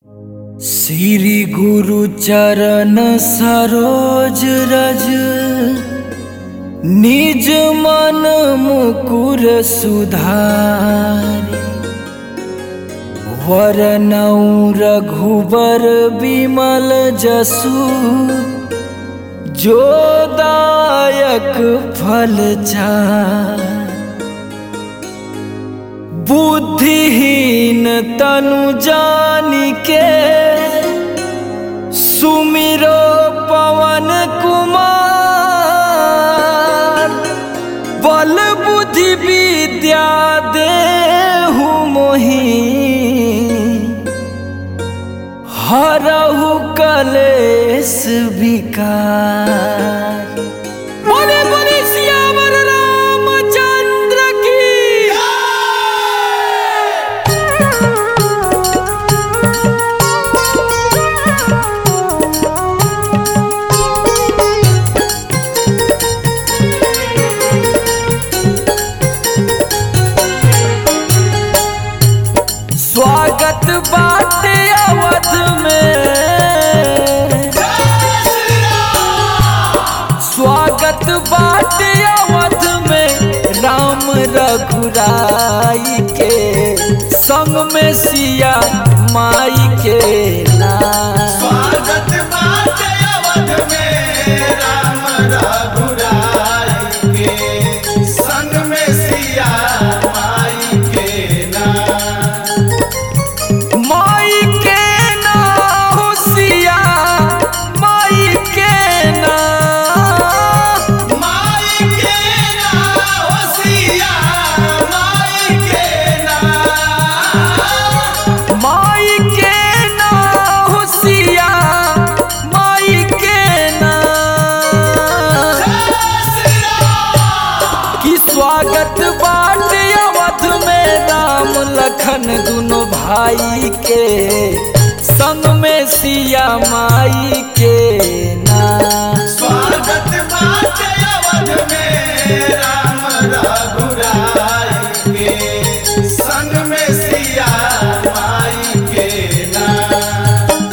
श्री गुरु चरण सरोज रज निज मन मुकुर सुधारि वरनौ रघुबर बिमल जसु जो दायक फल चारि बुद्धिहीन तनु जानिके सुमिरो पवन कुमार बल बुद्धि विद्या देहु मोहि हरहु कलेश विकार बोले बोले सियावर रामचंद्र की स्वागत बाटे अवध में स्वागत बाटे अवध में राम रघुराई के संग में सिया माई के नाम स्वागत बाटे अवध में राम रघुराई के संग में सिया माई के नाम माई के नाम हो सिया माई के नाम माई के नाम हो सिया माई के नाम माई के नाम हो सिया माई के नाम कि स्वागत बाटे अवध में राम लखन दुनो भाई के संग में सिया माई के नाम स्वागत बाटे अवध में राम रघुराई के संग में सिया माई के नाम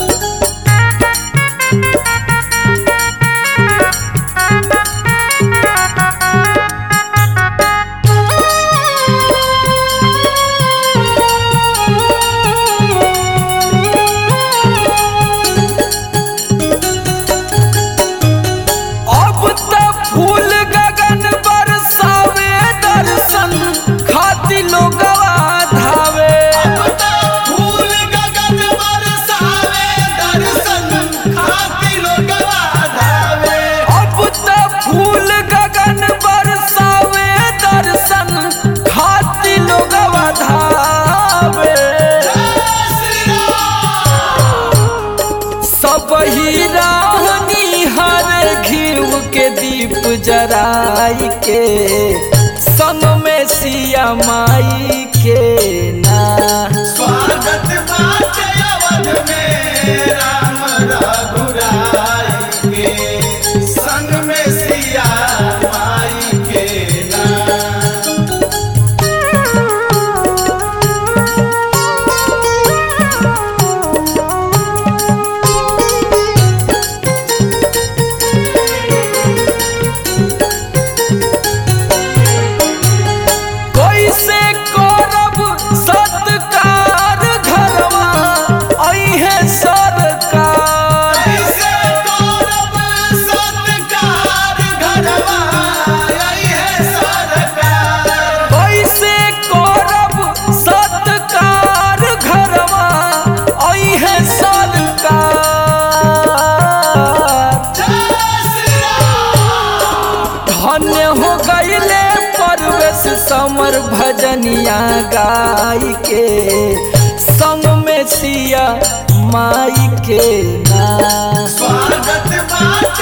अब तक फूल गगन बरसावे दर्शन खाती लोगवा धावे फूल गगन बरसावे दर्शन खातिर लोगवा धावे अब तक फूल गगन बरसावे दर्शन खाती लोगवा धावे सब ही राहनी हर घीव के दीप जराई के संग में सिया माई के ना स्वागत बाटे अवध में राम रघुराई के संग में सिया माई के नाम कैसे करब सत्कार घरवा अहे सरकार कैसे करब सत्कार घरवा आई है सरकार कैसे करब सत्कार घरवा अहे सरकार धन्य हो गईले परवेश समर भजनिया गाय के संग में सिया माई के ना स्वागत बाटे